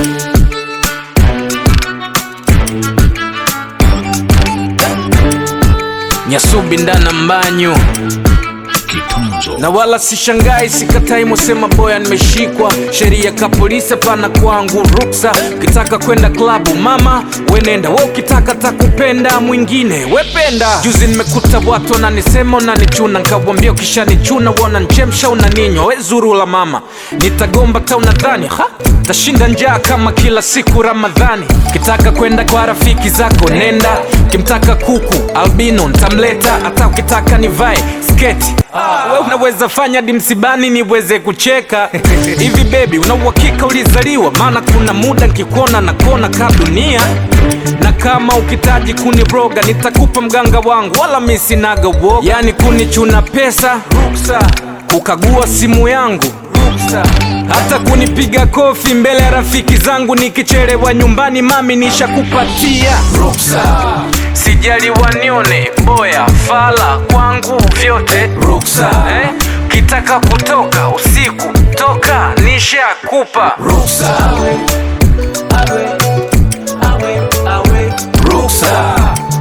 Nyasubi ndana mbanyu Kitunzo na wala sishangai, sikatai mosema boya, nimeshikwa sheria ka polisi, hapana kwangu ruksa. Ukitaka kwenda klabu mama wenenda, we ukitaka takupenda mwingine wependa. Juzi nimekuta watu wananisema unanichuna, nkawambia ukishanichuna wananchemsha unaninywa, we zuru la mama, nitagomba ta unadhani ha tashinda njaa kama kila siku Ramadhani. Ukitaka kwenda kwa rafiki zako nenda, ukimtaka kuku albino ntamleta, hata ukitaka nivae sketi we unaweza fanya dimsibani niweze kucheka hivi bebi, una uhakika ulizaliwa? Maana kuna muda nkikuona na kona ka dunia, na kama ukitaji kuniroga nitakupa mganga wangu, wala mi sinaga uoga. Yani kunichuna pesa ruksa, kukagua simu yangu ruksa, hata kunipiga kofi mbele ya rafiki zangu nikichelewa nyumbani, mami nishakupatia ruksa. Sijali wanione boya fala kwangu vyote ruksa eh? Kitaka kutoka usiku toka nishakupa ruksa ruksa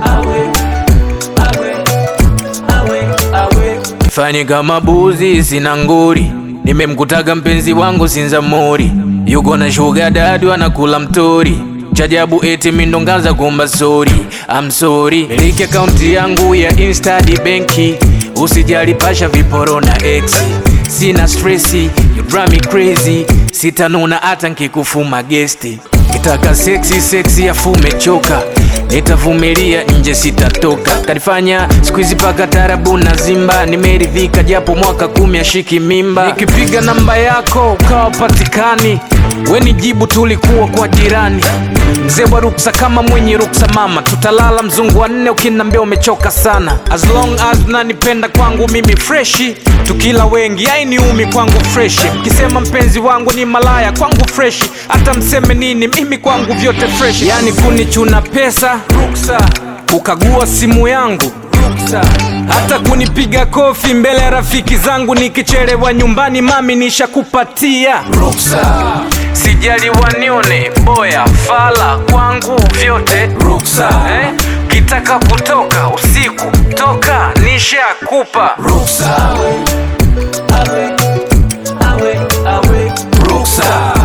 Fanye kama buzi sina nguri, nimemkutaga mpenzi wangu Sinzamuri, yuko na shuga dadu anakula mtori chajabu eti mindongaza kuomba sori I'm sorry miliki akaunti yangu ya insta di benki usijali pasha viporo na ex sina stressi you drive me crazy sitanuna hata nkikufuma gesti kitaka seksi seksi afu umechoka nitavumilia nje sitatoka kanifanya skuizi paka tarabu na zimba nimeridhika japo mwaka kumi ashiki mimba nikipiga namba yako ukawa patikani weni jibu tulikuwa kwa jirani mzee wa ruksa kama mwenye ruksa mama tutalala mzungu wa nne ukinambia umechoka sana as long as nanipenda kwangu mimi freshi tukila wengi ainiumi kwangu freshi mkisema mpenzi wangu ni malaya kwangu freshi hata mseme nini mimi kwangu vyote freshi yani kunichuna pesa ruksa kukagua simu yangu ruksa hata kunipiga kofi mbele ya rafiki zangu nikichelewa nyumbani mami nishakupatia ruksa sijali wanione boya fala kwangu vyote ruksa eh? kitaka kutoka usiku toka nishakupa ruksa ruksa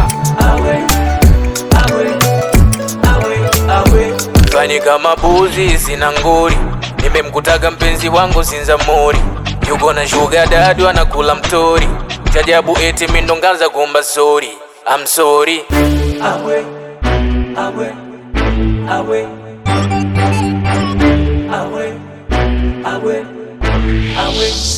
fanye kama buzi sina nguri nimemkutaga mpenzi wangu Sinzamuri, yuko na shuga dadu anakula mtori, chajabu eti mindongaza kuomba sori I'm sorry awe awe awe awe awe awe